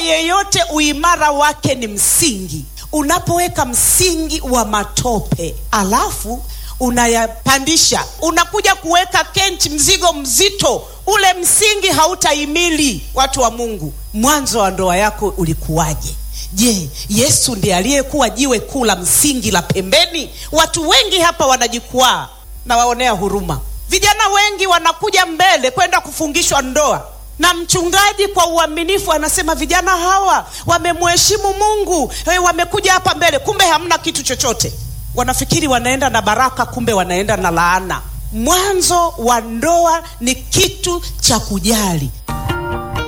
yeyote uimara wake ni msingi. Unapoweka msingi wa matope alafu unayapandisha, unakuja kuweka kenchi, mzigo mzito, ule msingi hautahimili. Watu wa Mungu, mwanzo wa ndoa yako ulikuwaje? Je, Yesu ndiye aliyekuwa jiwe kuu la msingi la pembeni? Watu wengi hapa wanajikwaa, na waonea huruma. Vijana wengi wanakuja mbele kwenda kufungishwa ndoa na mchungaji kwa uaminifu anasema vijana hawa wamemheshimu Mungu, hey, wamekuja hapa mbele, kumbe hamna kitu chochote. Wanafikiri wanaenda na baraka, kumbe wanaenda na laana. Mwanzo wa ndoa ni kitu cha kujali.